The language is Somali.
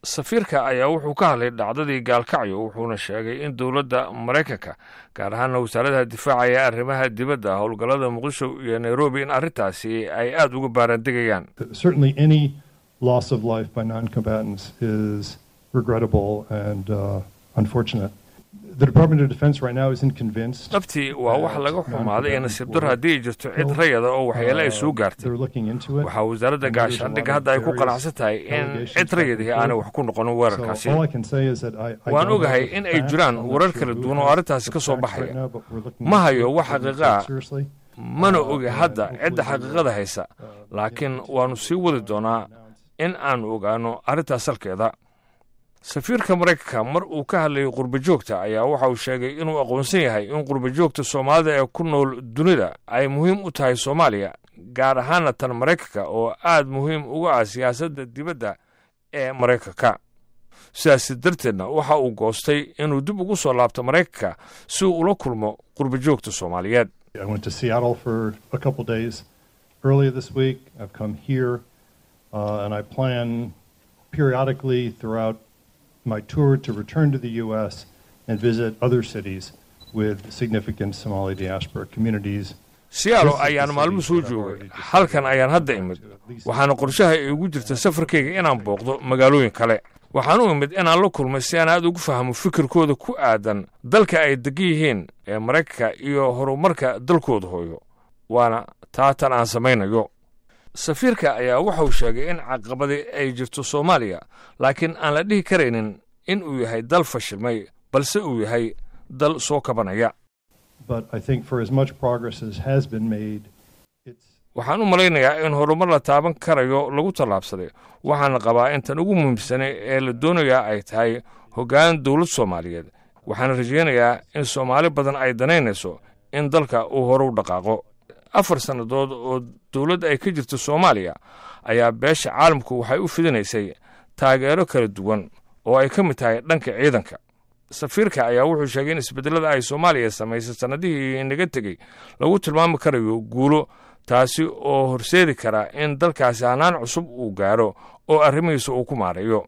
safiirka ayaa wuxuu ka hadlay dhacdadii gaalkacyo wuxuuna sheegay in dowladda maraykanka gaar ahaana wasaaradaha difaaca ee arrimaha dibadda howlgallada muqdisho iyo nairobi in arrintaasi ay aada uga baaraandegayaan certainly any loss of life by non-combatants is regrettable and uh, unfortunate. The Department of Defense right now isn't convinced. dhabtii waa wax laga xumaaday ee nasiib daro haddii ay jirto cid rayada oo waxyeele ay soo gaartay They're looking into it. waxaa wasaaradda gaashaandhigga hadda ay ku qanacsan tahay in cid rayadii aanay wax ku noqonin weerarkaasi So all I can say is that I, I waan don't ogahay have in ay facts. jiraan I'm not warar sure kala who duwan oo has arrintaasi ka the soo facts baxaya. right now, but we're looking Ma into hayo it. wax We're taking xaqiiqa it seriously. mana ogi hadda cidda xaqiiqada haysa laakiin waannu sii wadi doonaa in aanu ogaano arrintaas salkeeda safiirka maraykanka mar uu ka hadlayay qurbajoogta ayaa waxa uu sheegay inuu aqoonsan yahay in qurbajoogta soomaalida ee ku nool dunida ay muhiim u tahay soomaaliya gaar ahaana tan maraykanka oo aad muhiim uga ah siyaasadda dibadda ee maraykanka sidaasi darteedna waxa uu goostay inuu dib ugu soo laabto maraykanka si uu ula kulmo qurbajoogta soomaaliyeed I went to Seattle for a couple days earlier this week. I've come here, uh, and I plan periodically throughout my tour to return to the U.S. and visit other cities with significant Somali diaspora communities. siyaalo ayaan maalmo soo joogay halkan ayaan hadda imid waxaana qorshaha iigu jirta safarkayga inaan booqdo magaalooyin kale waxaan u imid inaan la kulmay si aan aad ugu fahmo fikirkooda ku aadan dalka ay degan yihiin ee maraykanka iyo horumarka dalkooda hooyo waana taatan aan samaynayo safiirka ayaa wuxuu sheegay in caqabadi ay jirto soomaaliya laakiin aan la dhihi karaynin in uu yahay dal fashilmay balse uu yahay dal soo kabanaya But I think for as much progress as has been made, it's waxaan u malaynayaa in horumar la taaban karayo lagu tallaabsaday waxaana qabaa in tan ugu muhiimsanay ee la doonayaa ay tahay hoggaan dowlad soomaaliyeed waxaana rajaynayaa in soomaali badan ay danaynayso in dalka uu hore u dhaqaaqo afar sannadood oo dowladd ay ka jirto soomaaliya ayaa beesha caalamku waxay u fidinaysay taageero kala duwan oo ay ka mid tahay dhanka ciidanka safiirka ayaa wuxuu sheegay in isbedelada ay soomaaliya samaysay sannadihii inaga tegey lagu tilmaami karayo guulo taasi oo horseedi kara in dalkaasi hanaan cusub uu gaaro oo arrimihiisa uu ku maareeyo